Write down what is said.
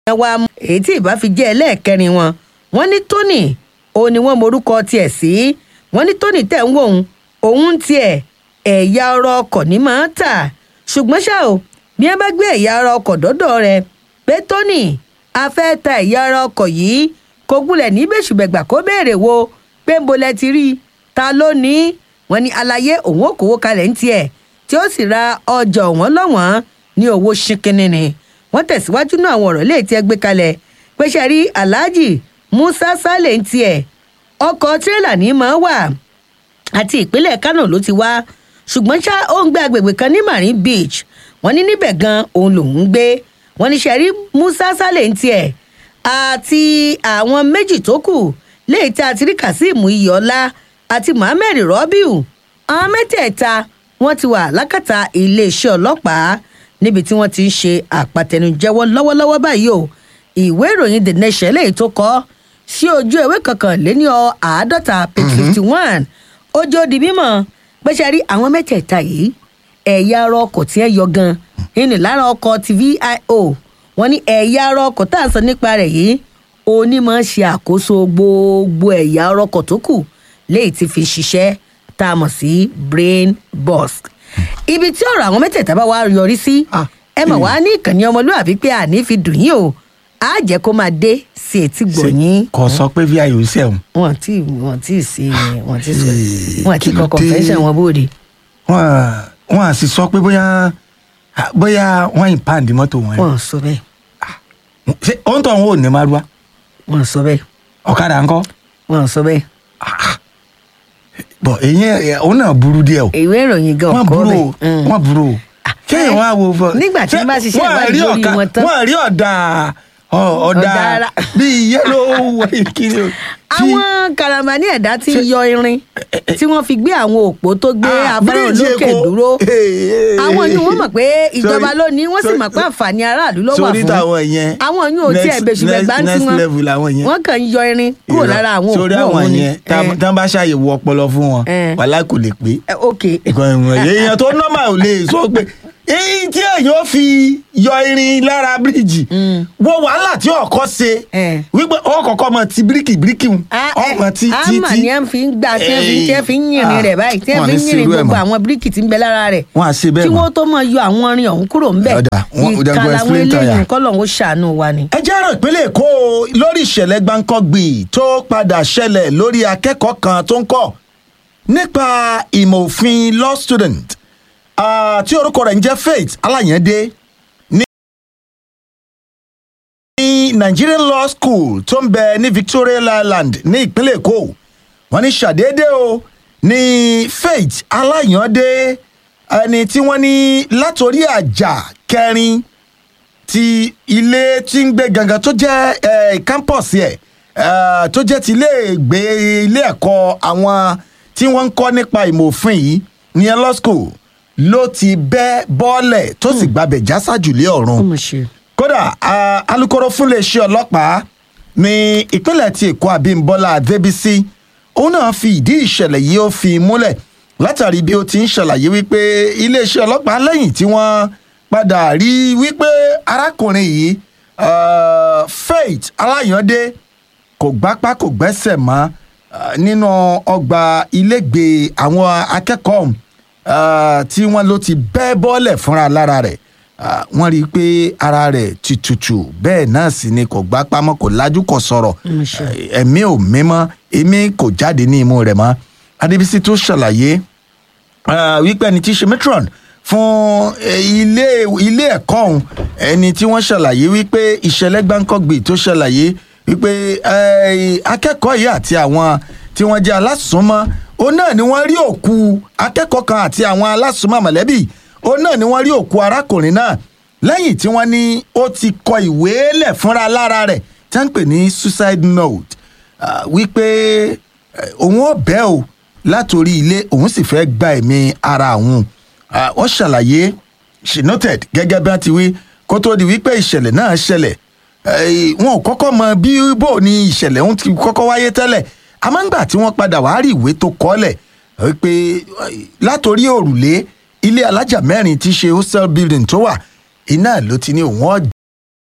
wa mú èyí tí ìbá fi jẹ́ ẹlẹ́ẹ̀kẹrin wọn wọ́n ní tony òun ni wọ́n morúkọ tiẹ̀ sí wọ́n ní tony tẹ̀ ń wò òun òun tiẹ̀ ẹ̀yà ọ̀rọ̀ ọkọ̀ ní máa ń tà ṣùgbọ́n ṣá o bí wọ́n bá gbé ẹ̀yà ọ̀rọ̀ ọkọ̀ dọ́dọ̀ rẹ̀ pé tony a fẹ́ ta ẹ̀yà ọ̀rọ̀ ọkọ̀ yìí kò gúnlẹ̀ ní bẹ́sùbẹ̀gbà kó béèrè wo pé ń bolẹ̀ ti rí i ta ló ní í wọ́n ní alayé òun ò kówó kalẹ̀ ń tiẹ̀ tí ó sì ra ọjà ọ̀wọ́n lọ́wọ́n ní owó ṣínkínní ni wọ́n tẹ̀síwájú náà àwọn ọ̀rọ̀ léè tí ẹ gbé kalẹ̀ pé ṣe rí aláàjì musa saleh ń tiẹ̀ ọkọ̀ tírélà ní máa wà àti ìpínlẹ̀ kánò ló ti wá ṣùgbọ́n ṣá ó ń gbé agbègbè kan ní marine beach wọ́n ní níbẹ̀ gan òun lòún ń gbé wọ́n ní ṣẹ̀rí musa saleh ń tiẹ̀ àti àwọn méjì tó kù léyìí tí a ti rí kazeem iyọ̀ọ́lá àti mohammed rọ́bìù àwọn mẹ́tẹ̀ẹ̀ta wọ́n ti wà lákàtà iléeṣẹ́ ọlọ́pàá níbi tí wọ́n ti ń ṣe àpàtẹnujẹ́wọ́ lọ́wọ́lọ́wọ́ báyìí o ìwé ìròyìn the nation lèyí tó kọ́ sí ojú ìwé kọkànléní àádọ́ta page fifty one ojú ó di mímọ̀ pé ṣe rí àwọn mẹ́tẹ̀ẹ̀ta yìí ẹ̀yà ara ọkọ̀ tí ẹ yọ gan nínú lára ọkọ̀ ti vio wọ́n ní ẹ̀yà ara ọkọ̀ tá à ń sọ nípa rẹ̀ yìí onímọ̀ ṣe àkóso gbogbo ẹ̀yà ara ọkọ̀ tó kù léyìí ti fi ṣiṣẹ́ tá a mọ̀ sí brain box ibi tí ọ̀rọ̀ àwọn mẹ́tẹ̀ẹ̀ta bá wá yọrí sí Ah, ẹ mọ̀ wá ní ìkànnì ọmọlúwàbí pé àní fi dùn yín o á jẹ́ kó máa dé sí etí gbọ̀nyín kò sọ pé vi ò sẹ́wọ̀n wọn tí wọn tí sí wọn tí sọ wọn tí kí ló kọ dé? confession wọn bóde. wọn wọn à sì sọ pé bóyá bóyá wọn ì pàǹdì mọ́tò wọn wọn sọ bẹ́ẹ̀ ṣé òun tó ń wò ní márùwá wọn sọ bẹ́ẹ̀ ọ̀kadà ńkọ́ wọn sọ bẹ́ẹ̀ bọ̀ èyí òun náà burú díẹ̀ o ìwé ìròyìn gan wọ́n ọkọ burú o bẹ́ẹ̀. wọ́n burú o kéèyàn wá wo fọ. nígbà tí wọ́n bá ṣiṣẹ́ Wọ́n ìwádìí rí lórí ọ̀ka- wọn tán. wọ́n rí ọ̀dà ọ- ọ̀dà Ọ̀dà ara. bíi yẹ́lò ìkíni o. tí- àwọn karamani ẹ̀dá ti Ṣé- yọ irin tí wọ́n fi gbé àwọn òpó tó gbé Ah, afárá bíríìjì olókè Èkó. dúró Hey, hey, àwọn yìí wọ́n mọ̀ pé ìjọba Sorry, ló ní wọ́n sì sorry, mọ̀ pé àǹfààní aráàlú ló wà sórí fún táwọn yẹn àwọn yìí ò tí ẹ̀ next- bẹ̀ṣùbẹ̀ gbá next- tí next wọ́n level làwọn yẹn. wọ́n kàn ń yọ irin kúrò Irọ́. lára àwọn sórí òpó àwọn ọ̀hún ni. yẹn tá Eh, tá bá ṣàyẹ̀wò ọpọlọ fún wọn Eh. wàhálà kò lè pé eh, ok nǹkan ìwọ̀n èèyàn tó nọ́mà ò lè sọ pé èyí tí èèyàn ó fi yọ irin lára bíríìjì wo wàhálà tí ọkọ ṣe Eh. wípé ó kọ́kọ́ mọ ti bíríkì bíríkì mu Ah, eh, ọmọ tí tí àmà tí ni ẹ fi ń gbà tí ẹ fi tí ẹ fi ń yìnrìn Ah, rẹ̀ báyìí tí ẹ wọn fi ní ń yìnrìn ṣerú ẹ̀ gbogbo mọ́. àwọn bíríkì tí ń bẹ lára rẹ̀ wọn à ṣe bẹ́ẹ̀ kí mọ́. wọ́n tó mọ yọ àwọn irin ọ̀hún kúrò ń bẹ̀ Ọ̀dà, wọn- ọ̀dà, ìka go làwọn explain tire. eléyìí kọ́ lọ́hún ó ṣàánú wa ni. ẹ jẹ́ àrò ìpínlẹ̀ èkó lórí ìṣẹ̀lẹ̀ gbáǹkọ́gbì tó padà ṣẹlẹ̀ lórí akẹ́kọ̀ọ́ kan tó ń kọ́ nípa ìmọ̀ òfin law student ah, tí orúkọ rẹ̀ ń jẹ́ faith aláyẹ̀dé ní ní nigerian law school tó ń bẹ ní victoria island ní ìpínlẹ̀ èkó wọ́n ní ṣàdédé o ní faith aláyẹ̀dé ẹni tí wọ́n ní látòrí àjà kẹrin ti ilé tí ń gbé gangan tó jẹ́ eh, campus yẹ eh, tó jẹ́ ti ilé ìgbé ilé ẹ̀kọ́ àwọn tí wọ́n ń kọ́ nípa ìmọ̀ òfin yìí ní law school ló ti bẹ́ bọ́ọ̀lẹ̀ tó sì gbabẹ̀ jásàjù lé ọ̀run ó mọ̀ ṣe. kódà ah, alūkkóró fún iléeṣẹ́ ọlọ́pàá ní ìpínlẹ̀ tí èkó abímbọ́lá adébísí òun náà fi ìdí ìṣẹ̀lẹ̀ yìí ó fi múlẹ̀ látàrí bí ó ti ń ṣàlàyé wípé iléeṣẹ́ ọlọ́pàá lẹ́yìn tí wọ́n padà rí wípé arákùnrin yìí ah, faith aláyàndé kò gbápá kò gbẹ́sẹ̀ mọ́ ah, nínú ọgbà ilégbèé àwọn akẹ́kọ̀ọ́ ọ̀hún, ah, tí wọ́n ló ti bẹ́ bọ́ọ̀lẹ̀ fúnra lára rẹ̀ Ah, wọ́n rí i pé ara rẹ̀ ti tutù bẹ́ẹ̀ náà sì ni kò gbápá mọ́ kò lajú kò sọ̀rọ̀ Mm, sure. Eh, ẹ̀mí ò mímọ́ èmi kò jáde ní imú rẹ̀ mọ́ adébísí tó ṣàlàyé Ah, wípé ẹni tí í ṣe matron fún eh, ilé ilé ẹ̀kọ́ ọ̀hún ẹni tí wọ́n ṣàlàyé wípé ìṣẹ̀lẹ̀ gbáǹkọ́gbì tó ṣàlàyé wípé eh, akẹ́kọ̀ọ́ yìí àti àwọn tí wọ́n jẹ́ alásùnmọ́ òun náà ni wọ́n rí òkú akẹ́kọ̀ọ́ kan àti àwọn alásùnmọ́ mọ̀lẹ́bí òun náà ni wọ́n rí òkú arákùnrin náà lẹ́yìn tí wọ́n ní ó ti kọ ìwé lẹ̀ fúnra lára rẹ̀ tí wọ́n ń pè ní suicide note Ah, wípé eh, òun ò bẹ́ o látòrí ilé òun sì fẹ́ gba ẹ̀mí ara òun Ah, wọ́n ṣàlàyé she noted gẹ́gẹ́ bí wọ́n ti wí kó tó di wípé ìṣẹ̀lẹ̀ náà ṣẹlẹ̀ Eh, wọn ò kọ́kọ́ mọ bí bò ní ìṣẹ̀lẹ̀ òun ti kọ́kọ́ wáyé tẹ́lẹ̀ àmọ́ ńgbà tí wọ́n padà wá rí ìwé tó kọ́lẹ̀ wípé eh, látòrí òrùlé ilé alájà mẹ́rin tí í ṣe hostel building tó wà iná ló ti ní òun ọ̀